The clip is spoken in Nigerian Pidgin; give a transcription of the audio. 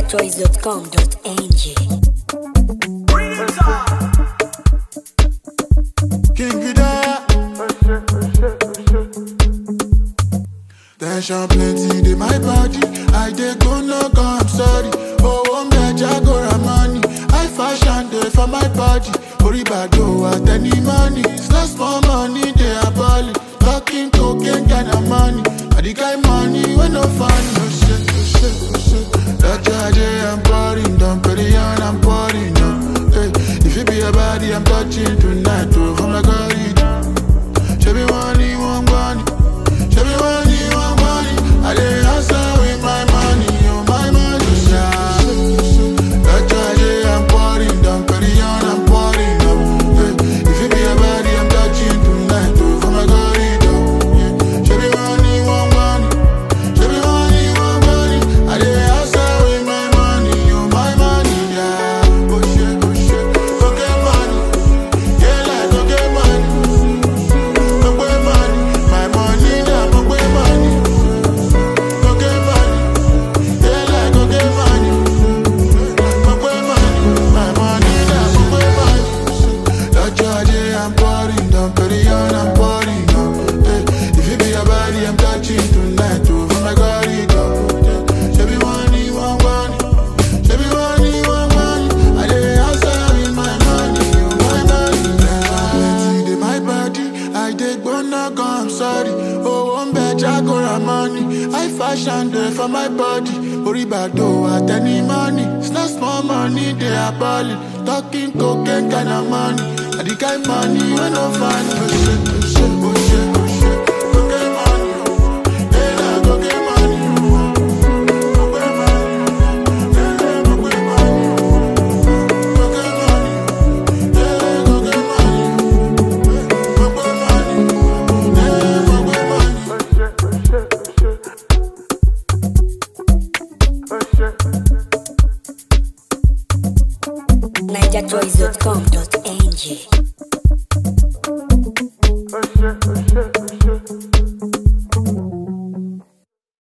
NigerChoice.com.ng. King Vida. Tension plenty dey my body. I dey go no go, I'm sorry. Oh, one get Jagora money. I fashion dey for my body. Oribado at any money. It's not small money, they are balling. Talking cocaine kind of money. I the kind money when no funny. Oh shit, oh shit, oh shit. That Jay, I'm pouring, don't put it on, I'm pouring. No. Hey, if it be a body, I'm touching tonight. Oh, from the corridor. Show me money, one money. Show me money, one money. I dey hustle with my money, oh my money. Yeah. That's why yeah, I'm pouring, don't carry on, I'm pouring up. Hey, if it be a body, I'm touching tonight, oh from my corridor. Yeah. Show me money, one money. Show me money, one money. I dey hustle with my money, oh my money. Yeah. Oh shit, oh shit. Go get money. Yeah, like go get money. Go get money. My money, now go get money. Go get money. Yeah, like go get money. Go get money. My money, now go get money. That charge, yeah, I'm pouring, don't carry on, I'm pouring up. Hey, if it be a body, I'm touching tonight, oh, from my corridor. Yeah, show me money, one money. Show me money, one money. I dey hustle with my money, oh, my money. Yeah, plenty dey my body. I dey gbona gan, I'm sorry. Oh, one bed, Jagora money. I fashion dey for my body. Oribado at any money. It's not small money, they are balling. Talking cocaine kind of money. I the kind money when no funny. Oh shit, oh shit, oh shit, oh shit. Go get money, oh. Yeah, nah, go get money, oh. Go get money, yeah, nah, go get money, oh. Go get money, yeah, go get money, go get money, yeah, go get money. NigerChoice.com.ng. Oh shit, oh